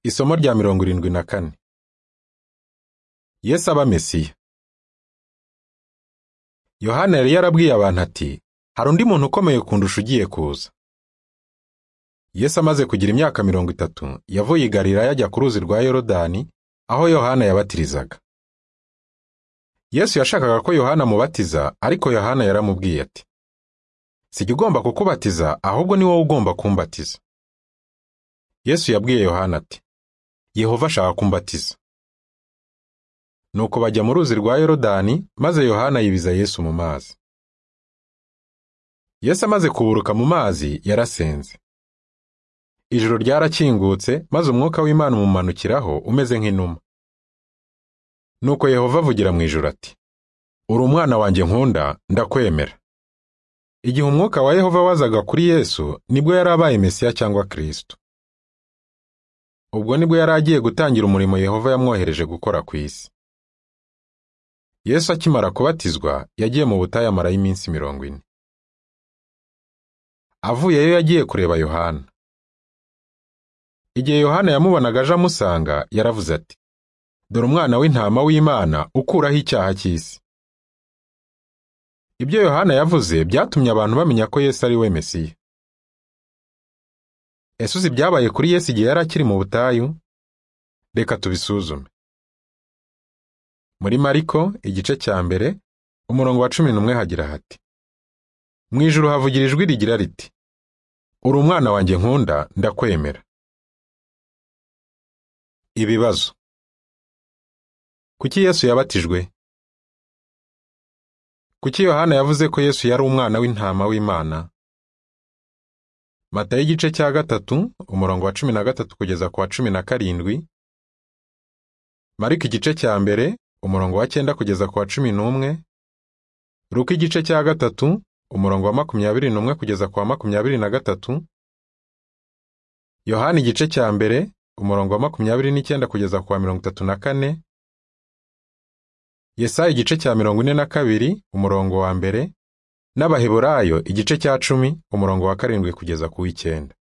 Isomo rya mirongo irindwi na kane Yesu aba Mesiya Yohana yari yarabwiye abantu ati hari undi muntu ukomeye kundusha ugiye kuza Yesu amaze kugira imyaka mirongo itatu yavuye i Galilaya ajya ku ruzi rwa Yorodani aho Yohana yabatirizaga Yesu yashakaga ko Yohana amubatiza ariko Yohana yaramubwiye ati sijya ugomba kukubatiza ahubwo ni wowe ugomba kumbatiza Yesu yabwiye Yohana ati Yehova ashaka kumbatiza Nuko bajya mu ruzi rwa Yorodani maze Yohana yibiza Yesu mu mazi Yesu amaze kuburuka mu mazi yarasenze Ijoro ryarakingutse maze umwuka w'Imana umumanukiraho umeze nk'inuma Nuko Yehova avugira mu ijuru ati Uri umwana wanjye nkunda ndakwemera Igihe umwuka wa Yehova wazaga kuri Yesu nibwo yari abaye Mesiya cyangwa Kristo ubwo nibwo yari agiye gutangira umurimo Yehova yamwohereje gukora ku isi Yesu akimara kubatizwa yagiye mu butayu amarayo iminsi mirongo ine avuyeyo yagiye kureba Yohana igihe Yohana yamubonaga aje amusanga yaravuze ati dore umwana w'intama w'Imana ukuraho icyaha cy'isi ibyo Yohana yavuze byatumye abantu bamenya ko Yesu ari we Mesiya ese uzi ibyabaye kuri Yesu igihe yari akiri mu butayu reka tubisuzume muri mariko igice cya mbere umurongo wa cumi n'umwe hagira hati mu ijuru havugira ijwi rigira riti uri umwana wanjye nkunda ndakwemera ibibazo kuki Yesu yabatijwe kuki Yohana yavuze ko Yesu yari umwana w'intama w'Imana Matayo igice cya gatatu umurongo wa cumi na gatatu kugeza ku wa cumi na karindwi Mariko igice cya mbere umurongo wa cyenda kugeza ku wa cumi n'umwe Luka igice cya gatatu umurongo wa makumyabiri n'umwe kugeza ku wa makumyabiri na gatatu Yohana igice cya mbere umurongo wa makumyabiri n'icyenda kugeza ku wa mirongo itatu na kane Yesaya igice cya mirongo ine na kabiri umurongo wa mbere n'Abaheburayo igice cya cumi umurongo wa karindwi kugeza ku w'icyenda